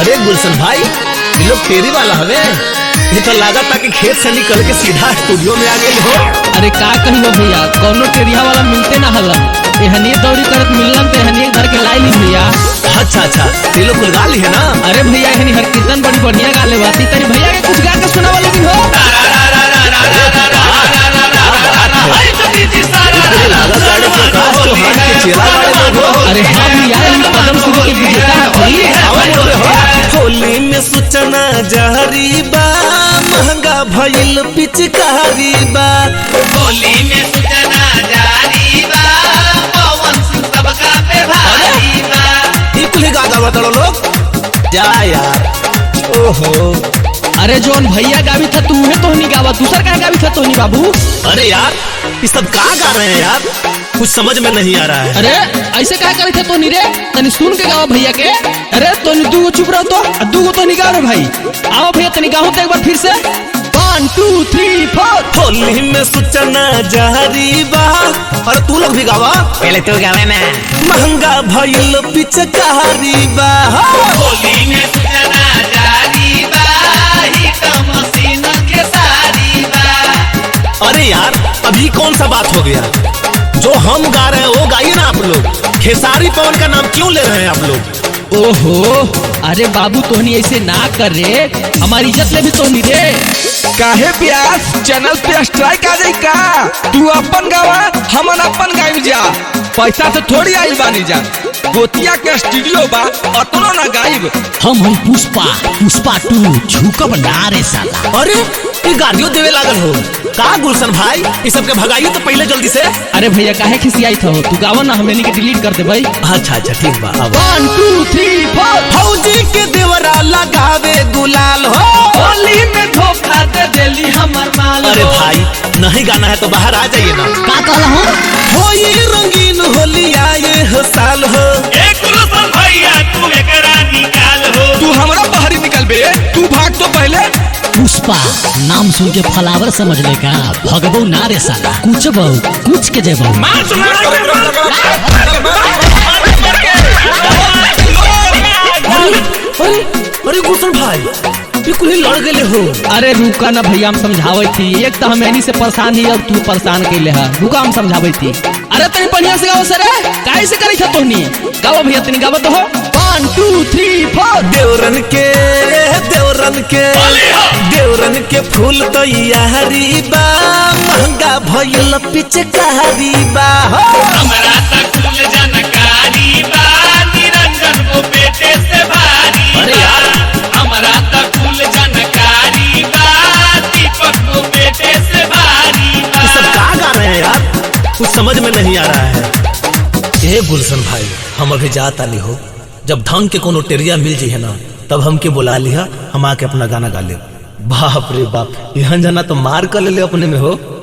अरे गुलशन भाई ये लोग फेरी वाला हवे ये तो लागत था कि खेत से निकल के सीधा स्टूडियो में आ गए हो अरे का कहियो भैया कौनो टेरिया वाला मिलते ना हलन एहनिए दौड़ी करत मिललन तो एहनिए घर के लाई ली भैया अच्छा अच्छा ये लोग गुलगा ली है ना अरे भैया एहनी हर कीर्तन बड़ी बढ़िया गाले बाती तरी भैया के कुछ गा के सुनावा लेकिन हो ये लागत वाले प्रकाश चौहान के चेला वाले लोग हो अरे हाँ भैया इन कदम शुरू के विजेता हथी आवा बोल रहे हो होली में सूचना जारी बा महंगा भइल पिचकारी बा होली में सूचना जारी बा पवन सिंह सबका पे भारी बा ये कुल गा गा बताओ लोग क्या यार ओहो अरे जोन भैया गावी था तू है तो नहीं गावा दूसर का गावी था तो नहीं बाबू अरे यार ये सब कहाँ गा रहे हैं यार कुछ समझ में नहीं आ रहा है अरे ऐसे क्या करे थे तो नहीं रे तनी सुन के गावा भैया के अरे तो दू गो चुप रहो तो आ दू गो तो नहीं गा रे भाई आओ भैया तनी गाओ तो एक बार फिर से वन टू थ्री फोर होली में सूचना जारी बा और तू लोग भी गावा पहले तो गावे ना महंगा भइल पिचकारी बा होली में सूचना जारी बा ही तो मशीन के सारी बा अरे यार अभी कौन सा बात हो गया जो हम गा रहे हैं वो गाइए ना आप लोग खेसारी पवन का नाम क्यों ले रहे हैं आप लोग ओहो अरे बाबू तोहनी ऐसे ना कर रे हमारी इज्जत ले भी तो नहीं रे काहे प्यास चैनल पे स्ट्राइक आ जाई का तू अपन गावा हमन अपन गाइब जा पैसा से थोड़ी आइल बानी जा गोतिया के स्टूडियो बा अतनो ना गाइब हम हम पुष्पा पुष्पा टू झुकब ना रे साला अरे ये गाड़ियों देवे लागल हो का गुलशन भाई ये सब के भगाइए तो पहले जल्दी से अरे भैया काहे खिसियाई था तू गावा ना हमें के डिलीट कर दे भाई अच्छा अच्छा ठीक बा अब वन टू थ्री फोर फौजी के देवरा लगावे गुलाल हो होली में धोखा दे देली हमर माल अरे भाई नहीं गाना है तो बाहर आ जाइए ना का कहला हो हो ये रंगीन होली आए हो साल हो एक गुलशन भैया तू एकरा निकाल हो तू हमरा बाहरी निकल बे तू भाग तो पहले पुष्पा नाम सुन के फलावर समझ ले का भगबो ना रे साला कुछ बहु कुछ के जेबो अरे अरे अरे गुलशन भाई ये कुल ही लड़ गए हो अरे रुका ना भैया हम समझावे थी एक तो हम एनी से परेशान ही अब तू परेशान कैले है रुका हम समझावे थी अरे तनी बढ़िया से गाओ सर काहे से करी था तोहनी गाओ भैया तनी गाओ तो हो वन टू थ्री फोर देवरन के देवरन के देवरन के फूल तो यारी बा महंगा भइल पिचकारी बा हो हमरा तक कुल जानकारी बा निरंजन को बेटे से भारी अरे यार। हमरा तक कुल जानकारी बा दीपक को बेटे से भारी बा ये सब कहाँ गा रहे हैं यार कुछ समझ में नहीं आ रहा है ए गुलशन भाई हम अभी जाता नहीं हो जब ढंग के कोनो टेरिया मिल जाइए ना तब हमके बुला लिया हम आके अपना गाना गा ले बाप रे बाप यहाँ जाना तो मार कर ले ले अपने में हो